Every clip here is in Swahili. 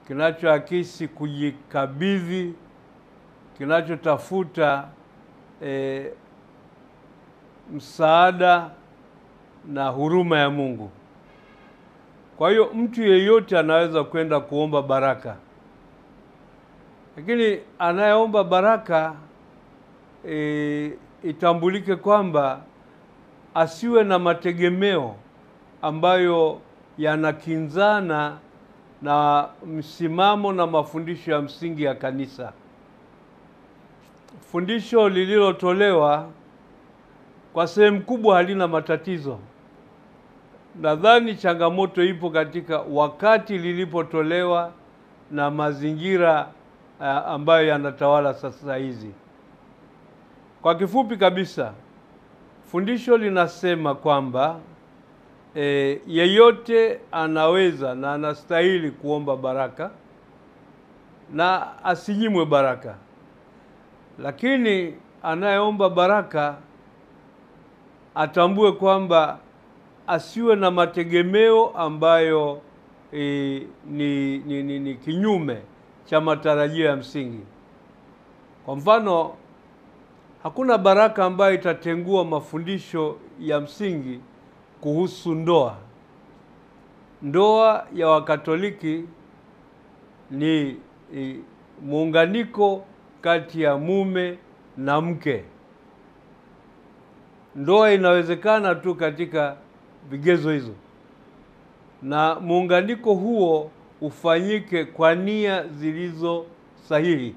kinachoakisi kujikabidhi, kinachotafuta e, msaada na huruma ya Mungu. Kwa hiyo mtu yeyote anaweza kwenda kuomba baraka, lakini anayeomba baraka e, itambulike kwamba asiwe na mategemeo ambayo yanakinzana na msimamo na mafundisho ya msingi ya kanisa. Fundisho lililotolewa kwa sehemu kubwa halina matatizo. Nadhani changamoto ipo katika wakati lilipotolewa na mazingira uh, ambayo yanatawala sasa hizi. Kwa kifupi kabisa, fundisho linasema kwamba e, yeyote anaweza na anastahili kuomba baraka na asinyimwe baraka, lakini anayeomba baraka atambue kwamba asiwe na mategemeo ambayo e, ni, ni, ni, ni kinyume cha matarajio ya msingi. Kwa mfano, hakuna baraka ambayo itatengua mafundisho ya msingi kuhusu ndoa. Ndoa ya Wakatoliki ni, ni muunganiko kati ya mume na mke. Ndoa inawezekana tu katika vigezo hizo, na muunganiko huo ufanyike kwa nia zilizo sahihi.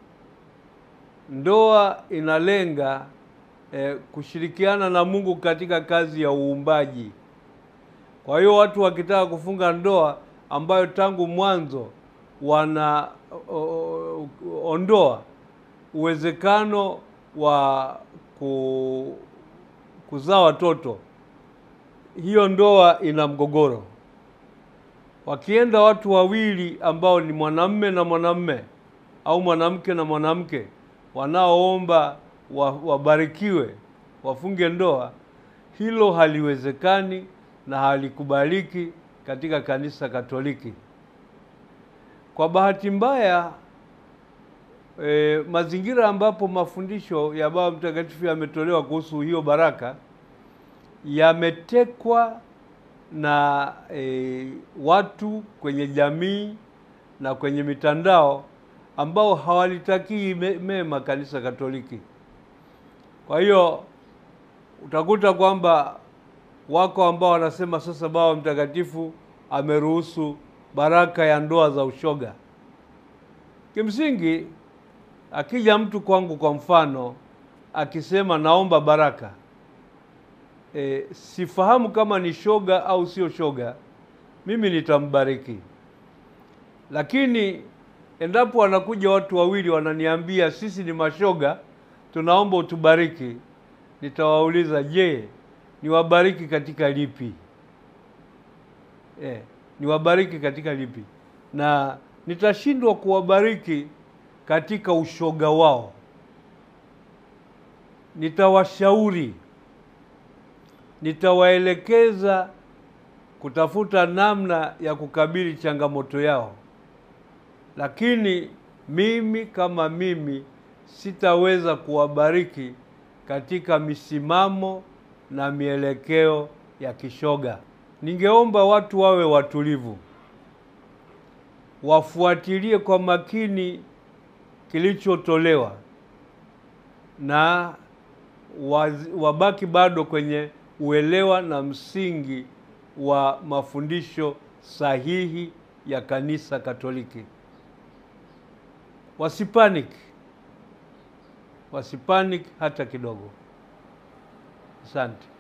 Ndoa inalenga eh, kushirikiana na Mungu katika kazi ya uumbaji. Kwa hiyo watu wakitaka kufunga ndoa ambayo tangu mwanzo wanaondoa uwezekano wa ku, kuzaa watoto, hiyo ndoa ina mgogoro. Wakienda watu wawili ambao ni mwanamme na mwanamme au mwanamke na mwanamke wanaoomba wabarikiwe wafunge ndoa, hilo haliwezekani na halikubaliki katika kanisa Katoliki. Kwa bahati mbaya e, mazingira ambapo mafundisho ya Baba Mtakatifu yametolewa kuhusu hiyo baraka yametekwa na e, watu kwenye jamii na kwenye mitandao ambao hawalitakii mema kanisa Katoliki. Kwa hiyo utakuta kwamba wako ambao wanasema sasa Baba Mtakatifu ameruhusu baraka ya ndoa za ushoga. Kimsingi, akija mtu kwangu kwa mfano akisema naomba baraka e, sifahamu kama ni shoga au sio shoga, mimi nitambariki, lakini endapo wanakuja watu wawili wananiambia sisi ni mashoga, tunaomba utubariki, nitawauliza je, niwabariki katika lipi? Eh, niwabariki katika lipi? Na nitashindwa kuwabariki katika ushoga wao. Nitawashauri, nitawaelekeza kutafuta namna ya kukabili changamoto yao lakini mimi kama mimi sitaweza kuwabariki katika misimamo na mielekeo ya kishoga. Ningeomba watu wawe watulivu, wafuatilie kwa makini kilichotolewa na wabaki bado kwenye uelewa na msingi wa mafundisho sahihi ya Kanisa Katoliki. Wasipanik, wasipanik hata kidogo. Asante.